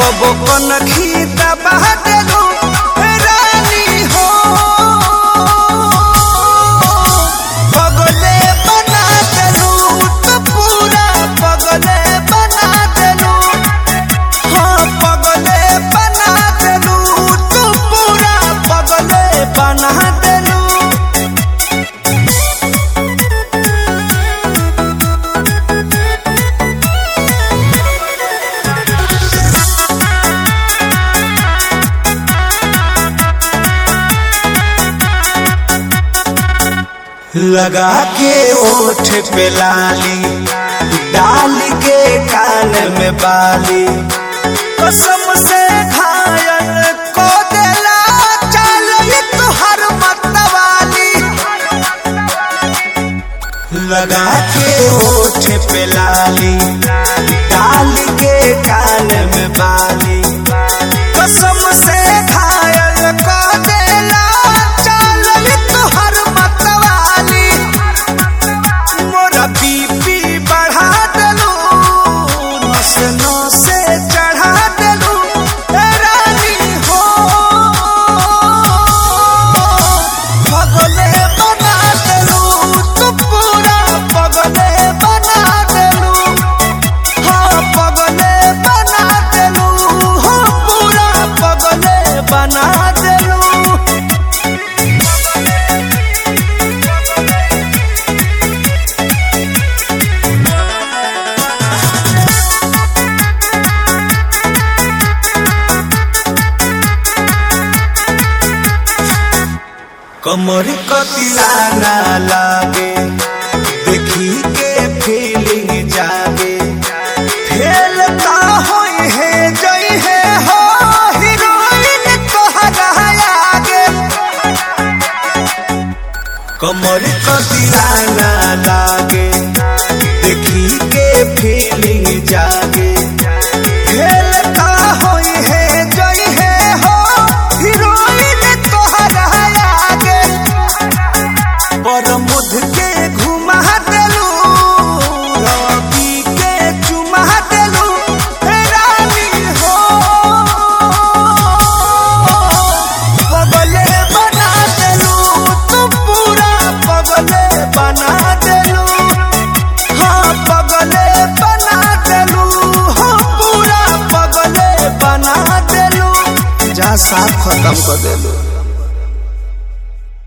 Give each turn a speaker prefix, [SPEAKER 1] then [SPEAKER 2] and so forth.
[SPEAKER 1] कबो कनखी दबा देलू रानी हो पगले बना देलू तो पूरा पगले बना देलू हाँ पगले बना देलू तू पूरा पगले बना देलू लगा के ओठ पे लाली डाल के कान में बाली कसम से घायल को देला चल तुहर मतवाली लगा के ओठ पे लाली डाल के कान में बाली कसम से घायल को देला चल तुहर मतवाली मोरा बीपी बढ़ा देलू नस नसे चढ़ा देलू ए रानी हो पगले बना देलू तू पूरा पगले बना देलू हाँ पगले बना देलू हाँ पूरा पगले बना देलू कमर कतिला ना लागे देखी के फीलिंग जागे फेल का होई है जई है हो हीरोइन तोहरा आगे कमर कतिला ना लागे देखी के फीलिंग जागे फेल का होई है जई है हो हीरोइन तोहरा आगे पर मुध के घुमा देलू रवि के चुमा देलू हे रानी हो पगले बना देलू तू पूरा पगले बना देलू हाँ पगले बना देलू हाँ पूरा पगले बना देलू जा साफ खत्म कर देलू